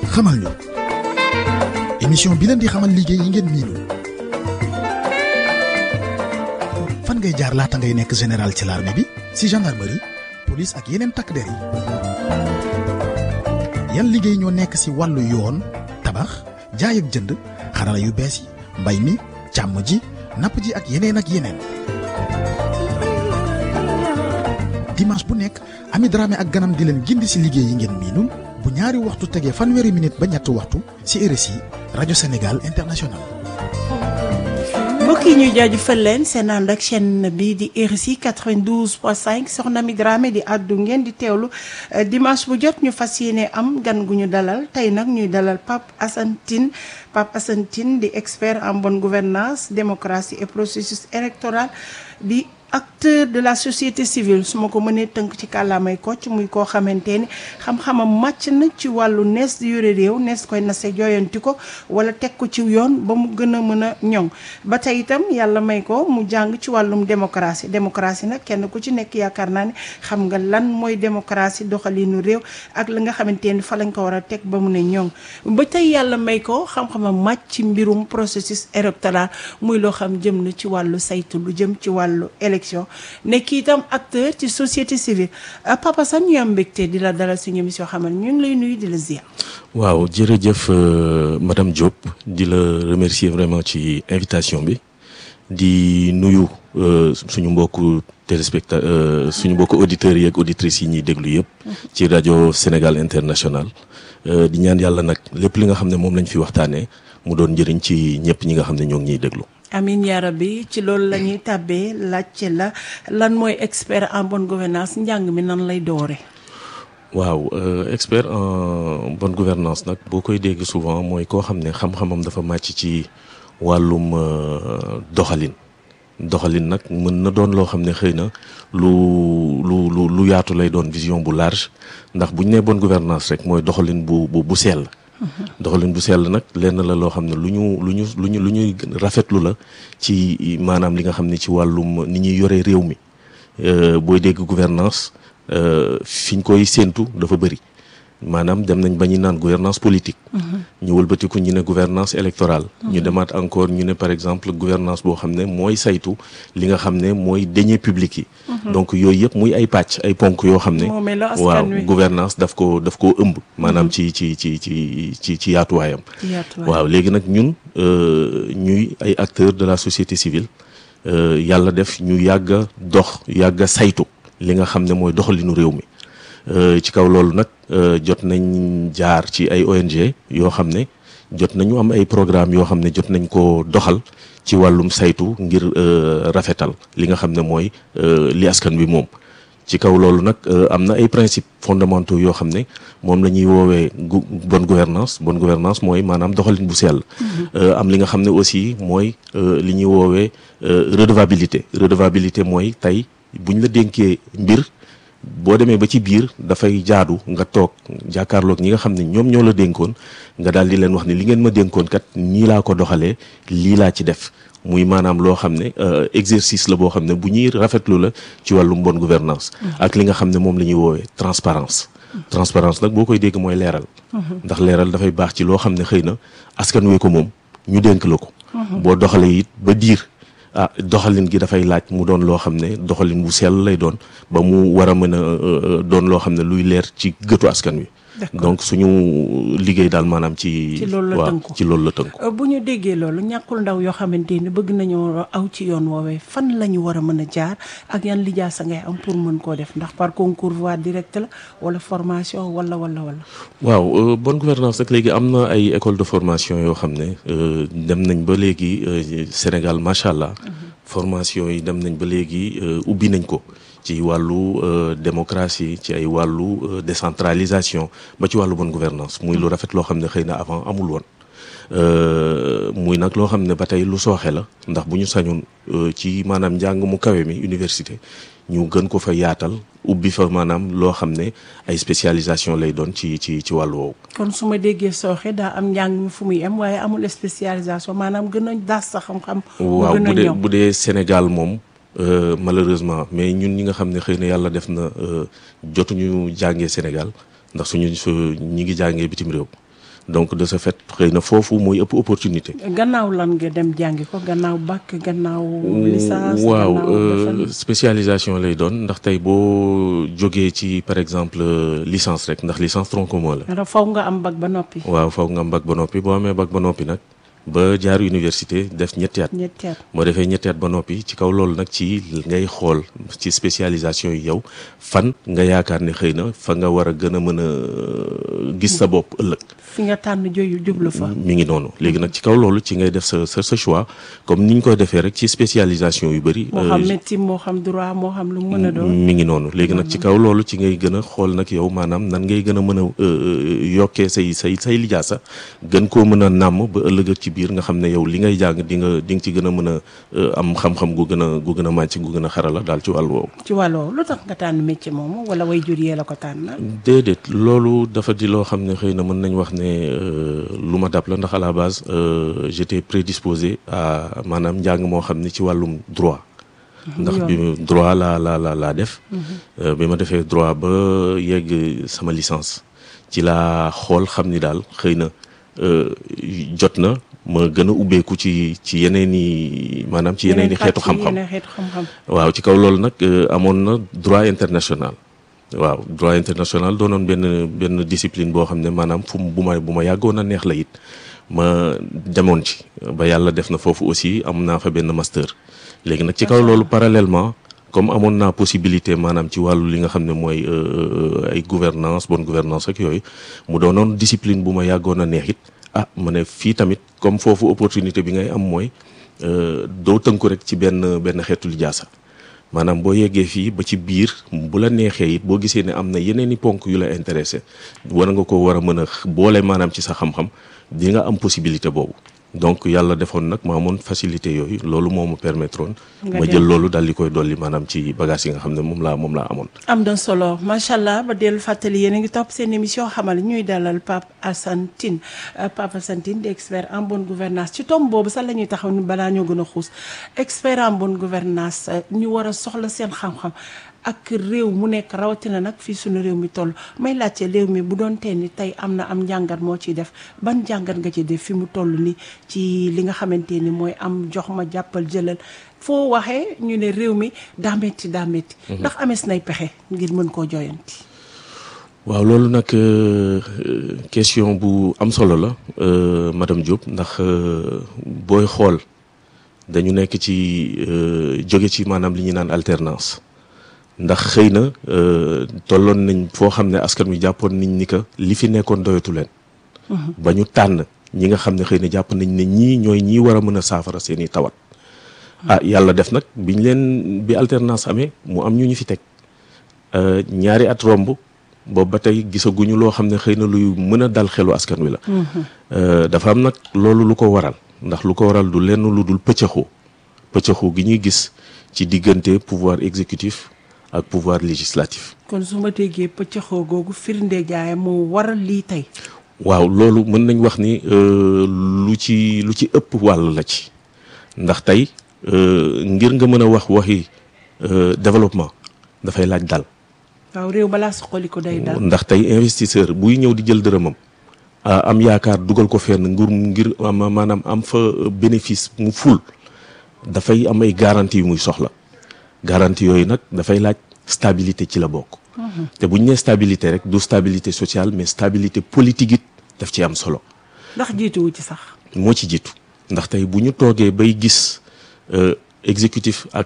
xamal ñu émission bi leen di xamal liggéey yi ngeen miinul fan ngay jaar laata ngay nekk général ci l'armée bi si gendarmerie police ak yeneen takk der yi yan liggéey ñoo nekk si wàllu yoon tabax jaay ak jënd xarala yu bees yi mbay mi càmm ji napp ji ak yeneen ak yeneen dimanche bu nekk Ami Dramé ak ganam di leen gindi si liggéey yi ngeen miinul bu ñaari waxtu tegee fanweeri minute ba ñetti waxtu si RSI rajo Sénégal international. mbokk yi ñuy jaajëfal leen seen ànd ak chaîne bi di RSI 92.5 soxna mi Dramé di àddu ngeen di teewlu dimanche bu jot ñu fas yéene am gan gu ñu dalal tey nag ñuy dalal Pape Assane Tine Pape Assane Tine di expert en bonne gouvernance démocratie et processus électoral di acteur de la société civile su ma ko mënee tënk ci kàllaamay kocc muy koo xamante ni xam-xamam màcc na ci wàllu nees di yore réew nees koy nase jooyanti ko wala teg ko ci yoon ba mu gën a mën a ñoŋ ba tey itam yàlla may ko mu jàng ci wàllum démocratie démocratie nag kenn ku ci nekk yaakaar naa ne xam nga lan mooy démocratie doxalinu réew ak la nga xamante ni fa lañ ko war a teg ba mu ne ñoŋ ba tey yàlla may ko xam-xamam màcc ci mbirum processus électoral muy loo xam jëm na ci wàllu saytu lu jëm ci wàllu élection nekk itam acteur ci société civile Papa Assane ñu am mbégte di la dalal suñu émission xamal ñu ngi lay nuyu di la ziar. waaw jërëjëf madame Diop di la remercier vraiment ci invitation bi di nuyu suñu mbokku téléspecta suñu mbokku auditeurs yi ak auditrices yi ñuy déglu yëpp. ci rajo Sénégal international di ñaan yàlla nag lépp li nga xam ne moom lañ fi waxtaanee mu doon njëriñ ci ñëpp ñi nga xam ne ñoo ngi ñuy déglu. amin yaa rabbi ci loolu la ñuy tàbbee laajte la lan mooy expert en bonne gouvernance njàng mi nan lay doore waaw expert en bonne gouvernance nag boo koy dégg souvent mooy koo xam ne xam-xamam dafa màcc ci wàllum doxalin doxalin nag mën na doon loo xam ne xëy na lu lu lu lu yaatu lay doon vision bu large ndax bu ñu nee bonne gouvernance rek mooy doxalin bu bu bu sell doxalin bu sell nag lenn la loo xam ne lu ñu lu ñu lu ñu lu ñuy rafetlu la ci maanaam li nga xam ne ci wàllum ni ñuy yoree réew mi booy dégg gouvernance fi ñu koy séentu dafa bëri maanaam dem nañ ba ñu naan gouvernance politique ñu wëlbatiku ñu ne gouvernance électorale ñu demaat encore ñu ne par exemple gouvernance boo xam ne mooy saytu li nga xam ne mooy deniers publics yi donc yooyu yëpp muy ay pàcc ay ponk yoo xam ne waaw gouvernance daf ko daf koo ëmb maanaam ci ci ci ci ci ci yaatuwaayam waaw léegi nag ñun ñuy ay acteurs de la société civile yàlla def ñu yàgg a dox yàgg a saytu li nga xam ne mooy doxalinu réew mi ci kaw loolu nag jot nañ jaar ci ay ONG yoo xam ne jot nañu am ay programme yoo xam ne jot nañ ko doxal ci wàllum saytu ngir rafetal li nga xam ne mooy li askan bi moom ci kaw loolu nag am na ay principes fondamentaux yoo xam ne moom la ñuy woowee bonne gouvernance bonne gouvernance mooy maanaam doxalin bu sell am li nga xam ne aussi mooy li ñuy woowee redevabilité redevabilité mooy tey buñ la dénkee mbir boo demee ba ci biir dafay jaadu nga toog jàkkaarloog ñi nga xam ne ñoom ñoo la dénkoon nga daal di leen wax ne li ngeen ma dénkoon kat nii laa ko doxalee lii laa ci def muy maanaam loo xam ne exercice la boo xam ne bu ñuy rafetlu la ci wàllum bonne gouvernance ak li nga xam ne moom la ñuy woowee transparence transparence nag boo koy dégg mooy leeral ndax leeral dafay baax ci loo xam ne xëy na askan wee ko moom ñu dénk la ko boo doxalee it ba diir ah doxalin gi dafay laaj mu doon loo xam ne doxalin bu sell lay doon ba mu war a mën a doon loo xam ne luy leer ci gëtu askan wi. donc suñu liggéey daal maanaam ci. ci loolu la tënku ci loolu la tënku. bu ñu déggee loolu ñàkkul ndaw yoo xamante ni bëgg nañoo aw ci yoon woowee fan la ñu war a mën a jaar ak yan lijaasa ngay am pour mën koo def ndax par concours voie directe la wala formation wala wala wala. waaw bonne gouvernance nag léegi am na ay école de formation yoo xam ne dem nañ ba léegi Sénégal macha allah. formation yi dem nañ ba léegi ubbi nañ ko. ci wàllu démocratie ci ay wàllu décentralisation ba ci wàllu bonne gouvernance muy lu rafet loo xam ne xëy na avant amul woon muy nag loo xam ne ba tey lu sooxe la ndax bu ñu sañoon ci maanaam njàng mu kawe mi université ñu gën ko fa yaatal ubbi fa maanaam loo xam ne ay spécialisation lay doon ci ci ci wàllu woowu. kon su ma déggee sooxe daa am njàng mi fu muy am waaye amul spécialisation maanaam gën a daas sa xam-xam. waaw bu dee bu dee Sénégal moom. Euh, malheureusement mais ñun ñi nga xam ne xëy na yàlla def na jotuñu jàngee Sénégal ndax suñu ñi ngi jàngee bitim réew donc de ce fait xëy na foofu mooy ëpp opportunité. gannaaw lan nga dem jàngi ko gannaaw bac gannaaw. licence waaw gannaaw euh, defal- spécialisation lay doon ndax tey boo jógee ci par exemple euh, licence rek ndax licence tronc commun la. dara faw nga am bac ba noppi. waaw foog nga am bac ba noppi boo amee bac ba noppi nag ba jaar université def ñetti at. ñetti at. moo defee ñetti at ba noppi ci kaw loolu nag ci ngay xool ci spécialisation yi yow fan nga yaakaar ne xëy na fa nga war a gën a mën a gis sa bopp ëllëg. fi nga tànn joyu jublu fa. mi ngi noonu léegi nag ci kaw loolu ci ngay def sa sa sa choix comme ni ñu koy defee rek ci spécialisation yu bëri. moo xam médecine moo xam droit moo xam lu mu mën a doon. mi ngi noonu léegi nag ci kaw loolu ci ngay gën a xool nag yow maanaam nan ngay gën a mën a yokkee say say say lijaasa gën koo mën a nàmm ba ëllëg ci biir nga xam ne yow li ngay jàng di nga di nga ci gën a mën a am xam-xam gu gën a gu gën a màcc gu gën a xarala daal ci wàll woowu. ci wàll woowu lu tax nga tànn métier moomu wala way jur yee la ko tànn. déedéet loolu dafa di loo xam ne xëy na mën nañ wax ne lu ma dab la ndax à la base j'étais prédisposé à maanaam njàng moo xam ne ci wàllum droit. ndax bi droit laa la la laa def. bi ma defee droit ba yegg sama licence ci laa xool xam ni daal xëy na jot na ma gën a ubbeeku ci ci yeneen i maanaam ci yeneen i xeetu xam-xam waaw ci kaw loolu nag amoon na droit international. waaw droit international doonoon benn benn discipline boo xam ne maanaam fu mu bu ma bu ma yàggoon a neex la it ma demoon ci ba yàlla def na foofu aussi am naa fa benn master léegi nag ci kaw loolu parallèlement comme amoon naa possibilité maanaam ci wàllu li nga xam ne mooy ay gouvernance bonne gouvernance ak yooyu mu doonoon discipline bu ma yàggoon a neex it ah ma ne fii tamit comme foofu opportunité bi ngay am mooy doo tënku rek ci benn benn xeetu lijaasa maanaam boo yeggee fii ba ci biir bu la neexee it boo gisee ne am na yeneen i ponk yu la intéressé war nga ko war a mën a boole maanaam ci sa xam-xam di nga am possibilité boobu donc yàlla defoon nag ma amoon facilité yooyu loolu moo ma permettre woon ma jël loolu daal di koy dolli maanaam ci bagage yi nga xam ne moom laa moom laa amoon am na solo macha allah ba dellu fàttali yéen a ngi topp seen émission xamal ñuy dalal Pape Assane Tine Pape Assane Tine di expert en bonne gouvernance ci tomb boobu sax la ñuy taxaw ni balaa ñoo gën a xuus expert en bonne gouvernance ñu war a soxla seen xam-xam ak réew mu nekk rawatina nag fii suñu réew mi toll may laajte réew mi bu doon tee ni tey am na am njàngat moo ciy def ban njàngat nga ci def fi mu toll ni ci li nga xamante ni mooy am jox ma jàppal jëlal foo waxee ñu ne réew mi daa metti daa metti ndax amees nay pexe ngir mën koo joyanti waaw loolu nag question bu am solo la madame Diop ndax booy xool dañu nekk ci jóge ci maanaam li ñuy naan alternance ndax xëy na tolloon nañ foo xam ne askan wi jàppoon nañ ni que li fi nekkoon doyatu leen. ba ñu tànn ñi nga xam ne xëy na jàpp nañ ne ñii ñooy ñii war a mën a saafara seen i tawat. ah yàlla def nag biñ leen bi alternance amee mu am ñu ñu fi teg ñaari at romb boobu ba tey gisaguñu loo xam ne xëy na luy mën a dal xelu askan wi la. dafa am nag loolu lu ko waral ndax lu ko waral du lenn lu dul pëccëxoo pëccëxoo gi ñuy gis ci diggante pouvoir exécutif. ak pouvoir législatif. kon su ma déggee pëccëxoo googu firnde jaay moo waral lii tey. waaw loolu mën nañ wax ni lu ci lu ci ëpp wàll la ci ndax tey ngir nga mën a wax waxi développement dafay laaj dal. waaw réew balaa suqali ko day dal. ndax tey investisseur buy ñëw di jël dërëmam am yaakaar dugal ko fenn ngir ngir maanaam am fa bénéfice mu ful dafay am ay garantie yu muy soxla. garantie yooyu nag dafay laaj stabilité ci la bokk. te bu ñu nee stabilité rek du stabilité sociale mais stabilité politique it daf ci am solo. ndax jiituwu ci sax. moo ci jiitu ndax tey bu ñu toogee bay gis exécutif ak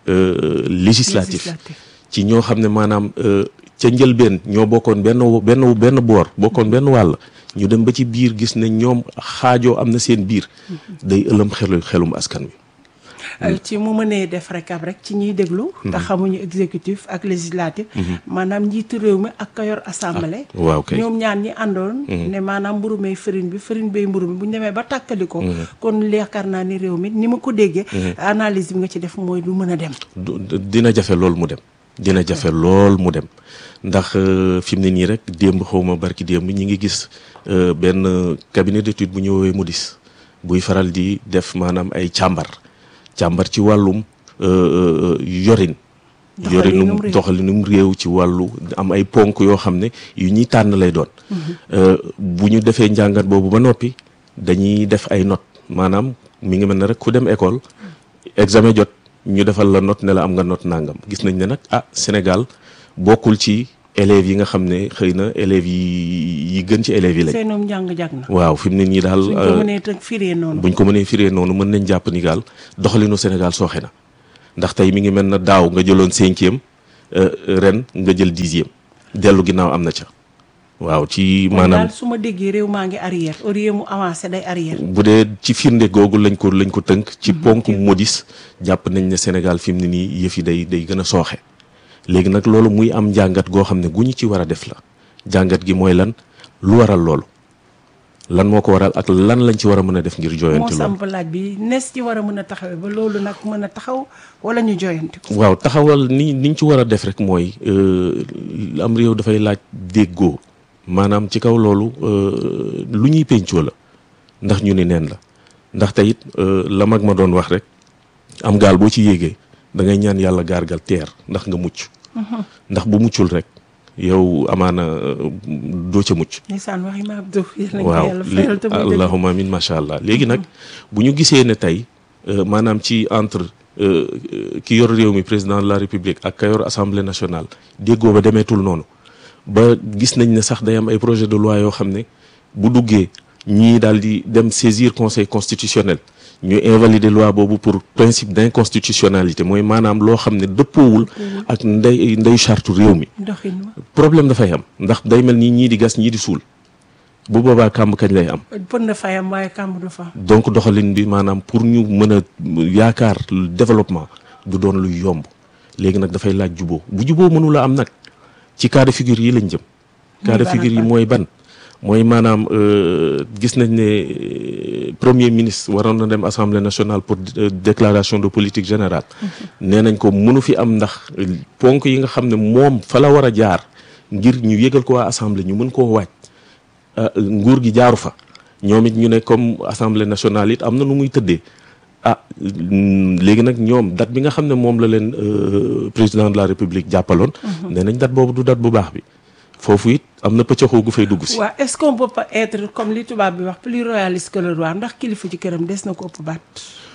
législatif. ci ñoo xam ne maanaam ca njëlbeen ñoo bokkoon benn benn benn boor bokkoon benn wàll ñu dem ba ci biir gis ne ñoom xaajoo am na seen biir. day ëlëm xelu xelum askan wi. ci mu mënee def rek ab rek ci ñiy déglu. te xamuñu exécutif ak législatif. maanaam njiitu réew mi ak ka yor assemblée. waaw kay ñoom ñaan ñi àndoon. ne maanaam mburu may farine bi farine bay mburu mi bu ñu demee ba tàkkali ko. kon yaakaar naa ni réew mi ni ma ko déggee. analyse bi nga ci def mooy du mën a dem. dina jafe lool mu dem. dina jafe lool mu dem ndax fi mu ne nii rek démb xaw ma barki démb ñi ngi gis benn cabinet d'étude bu ñu woowee Moody's buy faral di def maanaam ay càmbar. càmbar ci wàllum yorin yore num doxalinum réew ci wàllu am ay ponk yoo xam ne yu ñuy tànn lay doon bu ñu defee njàngat boobu ba noppi dañuy def ay notes maanaam mi ngi mel ne rek ku dem école examen jot ñu defal la note ne la am nga note nangam gis nañ ne nag ah Sénégal bokkul ci élèves yi nga xam ne xëy na élèves yi yi gën ci élèves yi lañ. seenum njàng jag na. waaw fi mu ne nii daal. buñ ko mënee tënk firee noonu. buñ ko mënee firee noonu mën nañ jàpp ni daal doxalinu Sénégal sooxe na ndax tey mi ngi mel na daaw nga jëloon cinquième ren nga jël dixième dellu ginnaaw am na ca. waaw ci maanaam daal su ma déggee réew maa ngi arrière au lieu mu avancé day arrière. bu dee ci firnde googu lañ ko lañ ko tënk. ci ponk modis jàpp nañ ne Sénégal fi mu ne nii yëf yi day day gën a sooxe. léegi nag loolu muy am njàngat goo xam ne gu ñu ci war a def la jàngat gi mooy lan lu waral loolu lan moo ko waral ak lan lañ ci war a mën a def ngir jooyanti moo loolu samp laaj bi nes ci war a mën a taxawee ba loolu nag mën a taxaw wala ñu jooyanti ko. waaw taxawal ni niñ ci war a def rek mooy am réew dafay laaj déggoo maanaam ci kaw loolu lu ñuy pencoo la ndax ñu ni neen la ndax tey it la mag ma doon wax rek am gaal boo ci yéegee da ngay ñaan yàlla gaargal teer ndax nga mucc ndax bu muccul rek yow amaana doo ca mucc ndeysaan waxi ma Abdou yàlla na waaw yàlla fayal te muy dëgg. allahumma amin macha allah léegi nag bu ñu gisee ne tey maanaam ci entre ki yor réew mi président de la république ak ka yor assemblée nationale déggoo ba demeetul noonu ba gis nañ ne sax day am ay projet de loi yoo xam ne bu duggee ñii daal di dem saisir conseil constitutionnel ñu invalider loi boobu pour principe d'inconstitutionnalité mooy maanaam loo xam ne dëppoowul ak ndey ndey charte réew mi doxin ma problème dafay am ndax day mel ni ñii di gas ñii di suul bu boobaa kàmb kañ lay am pën na fayam waaye kàmb du fa am. donc doxalin bi maanaam pour ñu mën a yaakaar développement du doon luy yomb léegi nag dafay laaj juboo bu juboo mënula am nag ci cas de figure yi lañ jëm cas de ban ak figure yi ban? mooy ban mooy maanaam euh, gis nañ ne euh, premier ministre waroon na dem assemblée nationale pour euh, déclaration de politique générale nee nañ ko mënu fi am ndax ponk yi nga xam ne moom fa la war a jaar ngir ñu yëgal ko waa assemblée ñu mën koo waaj ah, nguur gi jaaru fa ñoom it ñu ne comme assemblée nationale it am na nu muy tëddee ah mm, léegi nag ñoom date bi nga xam ne moom la leen euh, président de la république jàppaloon. nee nañ date boobu du date bu baax bi foofu it am na pëccëxoo gu fay dugg si. waaw est-ce qu'on peut pas être comme li tubaab bi wax plus royaliste que le roi ndax kilifa ci këram des na ko ëpp baat.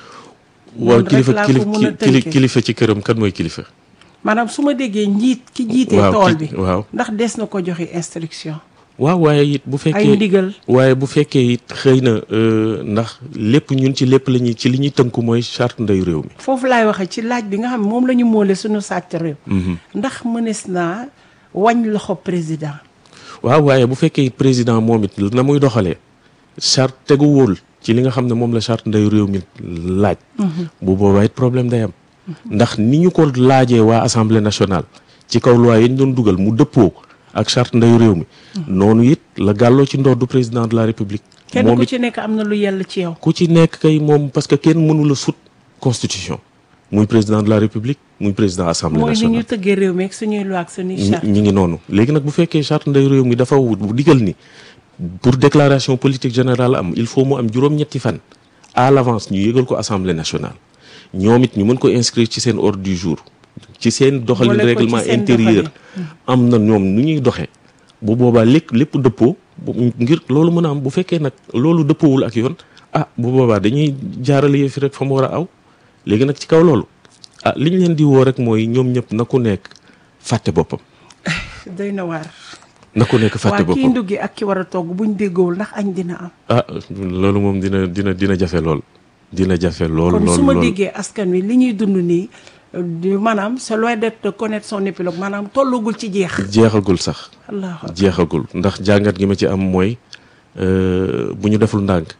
waaw noonu rek kilifa laa ko kilifa mën a kili- tënkee. kilifa ci këram kan mooy kilifa. maanaam su ma déggee njiit ki jiitee waaw tool ki- bi. waaw. ndax des na ko joxe instruction. waaw waaye it bu ay fekkee ndigal. waaye bu fekkee it xëy na euh, ndax lépp ñun ci lépp la ñuy ci li ñuy tënku mooy charte ndeyu réew mi. foofu laay waxee ci laaj bi nga xam ne moom la ñu moole suñu sàcc réew. ndax mënees naa wañ loxo président. waaw waaye bu fekkee it président moom it na muy doxalee charte teguwul ci li nga xam ne moom la charte ndeyu réew mi laaj. bu boobaa it problème day am. ndax ni ñu ko laajee waa assemblée nationale ci kaw loi yi ñu doon dugal mu dëppoo ak charte ndeyu réew mi. noonu it la gàlloo ci ndoddu président de la république. kenn moom ku it ci nekk am na lu yell ci yow. ku ci nekk kay moom parce que kenn mënu la sut constitution muy président de la république muy président assemblée mooy ni nationale. ñu tëggee réew mi ak suñuy loi ak suñuy ñi charte. ñi ngi noonu léegi nag bu fekkee charte nday réew mi dafa wut bu digal ni pour déclaration politique générale am il faut mu am juróom-ñetti fan à l'avance ñu yëgal ko assemblée nationale ñoom it ñu mën ko inscrire ci seen ordre du jour ci seen doxalin Boole ko ci règlement seen intérieur am na ñoom nu ñuy doxee bu boobaa lépp lépp dëppoo bu- ngir loolu mën a am bu fekkee nag loolu dëppoowul ak yoon ah bu boobaa dañuy jaarale yëfi rek fa mu war a aw léegi nag ci kaw loolu ah li ñu leen di woo rek mooy ñoom ñëpp na ku nekk fàtte boppam doy na waar. na ku nekk fàtte waa kii boppam nduggi ak ki war a togg buñ déggoowul ndax añ dina am. ah loolu moom dina dina dina jafe lool dina jafe lool kon lool su ma lool déggee askan wi li ñuy dund nii euh, di maanaam c'est loin d'être de connaître son épilogue maanaam tollugul ci jeex. jeexagul sax allahu akbar. jeexagul ndax jàngat gi ma ci am mooy euh, bu ñu deful ndànk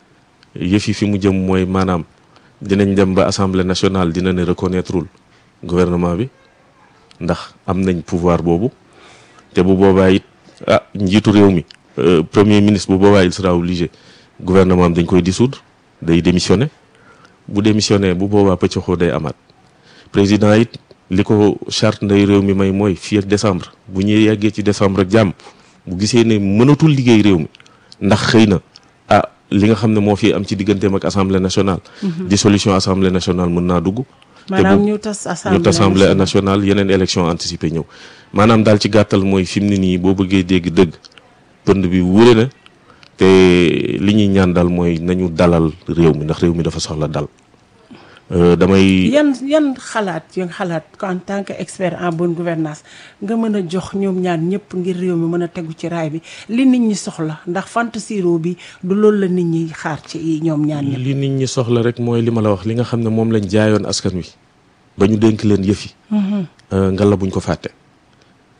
yëf yi fi mu jëm mooy maanaam dinañ dem ba assemblée nationale dina ne reconnaîtreul gouvernement bi ndax am nañ pouvoir boobu te bu boobaa it ah njiitu réew mi euh, premier ministre bu boobaa il sera obligé gouvernement am dañ koy dissoudre day démissionner bu démissionner bu boobaa pëccoxoo day amaat président it li ko charte nday réew mi may mooy fii ak décembre bu ñuy yeggee ci décembre ak jàmm bu gisee ne mënatul liggéey réew mi ndax xëy na ah li nga xam ne moo fi am ci digganteem ak assemblée nationale dissolution assemblée nationale mën naa dugg maanaam bu- ñu tas assemblée ñu assemblée nationale. nationale yeneen élection anticipée ñëw maanaam daal ci gàttal mooy fi mu ne nii boo bëggee dégg dëgg pënd bi wure na te li ñuy ñaan daal mooy nañu dalal réew mi ndax réew mi dafa soxla dal Euh, damay yan yan xalaat yan xalaat en tant que expert en bonne gouvernance nga mën a jox ñoom ñaar ñëpp ngir réew mi mën a tegu ci raay bi li nit ñi soxla ndax fantasiro bi du loolu la nit ñi xaar ci ñoom ñaar ñëpp. li nit ñi soxla rek mooy li ma la wax li nga xam ne moom lañ jaayoon askan wi ba ñu dénk leen yëf yi nga la buñ ko fàtte